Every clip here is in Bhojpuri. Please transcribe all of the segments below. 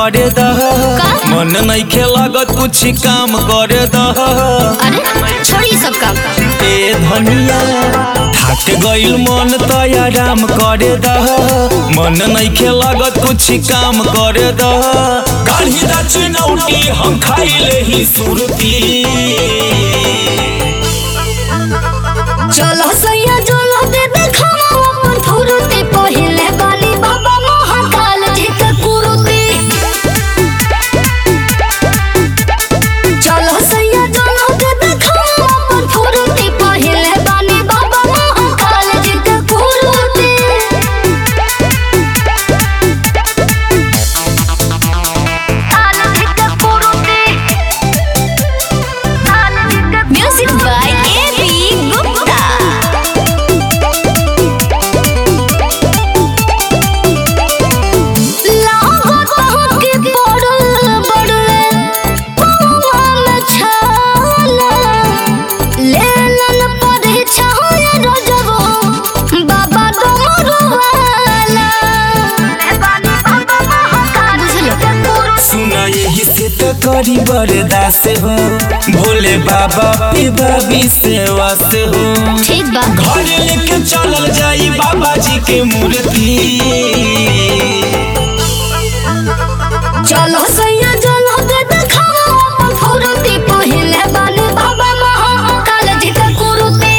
करे दह का? मन नइखे लागत कुछ काम करे दह अरे छोड़ी सब काम ए धनिया थाक गइल मन त आराम करे दह मन नइखे लागत कुछ काम करे दह काढ़ी दा चुनौती हम खाइले ही सुरती चलो सैया चलो दे देखावा अपन फुरुती पहिले बानी बाबा महाकाल जी के कुरुती चलो सैया चलो दे देखावा अपन फुरुती पहिले बानी बाबा महाकाल जी के कुरुती Music by A.B. Gupta. लागत के पड़ल बड़वे पौवा में छाला लेलन परीक्षा होए रोजबो बाबा डमरुवाला बुझलो सुना यही से तो करी बरदास हो भोले बाबा पे बाबी सेवा से हो ठीक बा घर लेके चलल जाई बाबा जी के मूर्ति चलो सैया चलो दे देखावा अपन फुरुती पहिले बानी बाबा महाकाल जी के कुरुती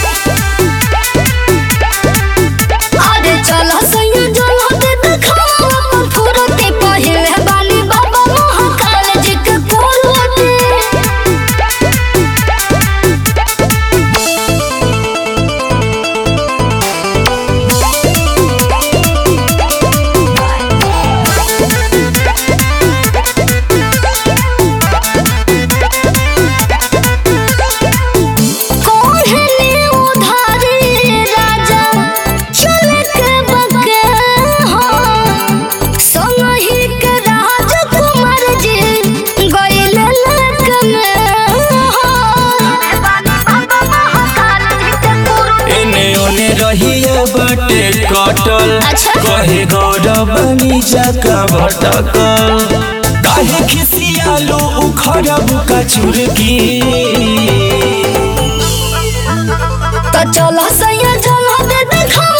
अरे चलो सैया चलो दे देखावा अपन फुरुती पहिले बानी बाबा महाकाल जी के कुरुती कोहनी उधारी राजा चल के बके हो संगही के राजकुमार जी गइल लक में हो एने ओने रहिए बटे कटल अच्छा। कहे गौरव बनी जाका भटकल काहे खिसियालो उखड़ब का चुरकी तो चलो सैया चलो दे देखा